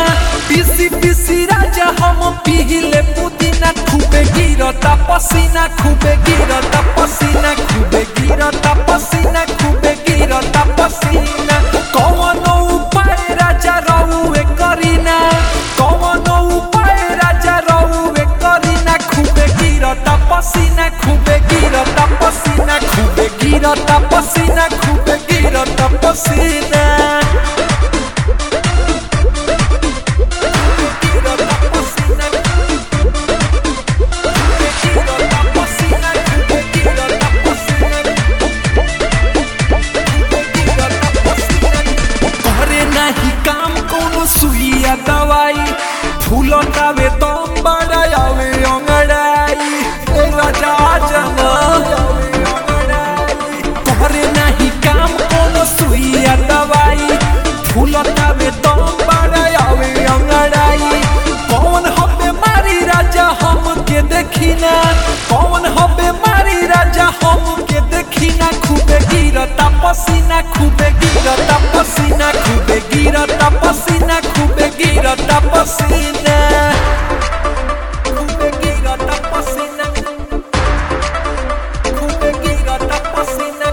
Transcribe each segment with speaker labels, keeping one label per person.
Speaker 1: पीसी पीसी राजा हम पीले पुदीना खूबे गिरता पसीना खूबे गिरता पसीना खूबे गिरता पसीना खूबे गिरता पसीना कौन उपाय राजा रहुए करीना कौन उपाय राजा रहुए करीना खूबे गिरता पसीना खूबे गिरता पसीना खूबे गिरता पसीना खूबे गिरता पसीना करे नाही काम कोनो सुइया दवाई फूलतावे दम बड़ावे अंगड़ाई ए राजा जना करे नाही काम कोनो सुइया दवाई फूलतावे दम बड़ावे अंगड़ाई कौन हबे मारी राजा हम के देखिना कौन हबे मारी राजा हम के देखिना खूबे गिरता पसीना खूबे गिरता पसीना खूबे गिरता पसीना खूबे गिरता पसीना खूबे गिरता पसीना खूबे गिरता पसीना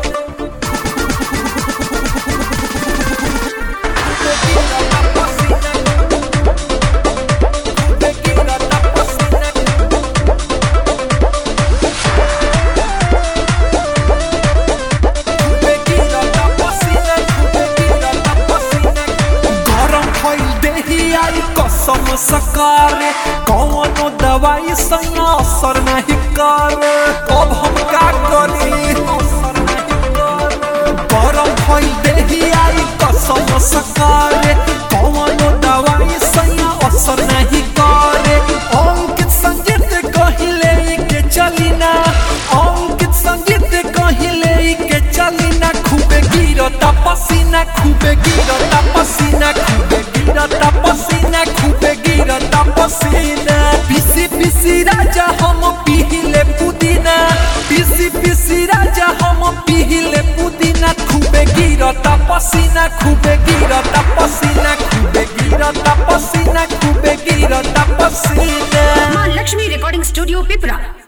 Speaker 1: खूबे गिरता पसीना खूबे गिरता पसीना गरम भइल देही आई कसम सकारे कौनो दवाई संग असर नहीं करे अब हम का करी गरम भइल देही आई कसम सकारे कौनो दवाई संग असर नहीं करे अंकित संगीत कहिले के चलिना अंकित संगीत कहिले के चलिना खूबे गिरता पसीना खूबे गिरता पसीना खूबे गिरता पसीना खूबे गिरता पसीना पीसी पीसी राजा हम पीले पुदीना पीसी पीसी राजा हम पीले पुदीना खूबे गिरता पसीना खूबे गिरता पसीना खूबे गिरता पसीना खूबे गिरता पसीना
Speaker 2: माँ लक्ष्मी रिकॉर्डिंग स्टूडियो पिपरा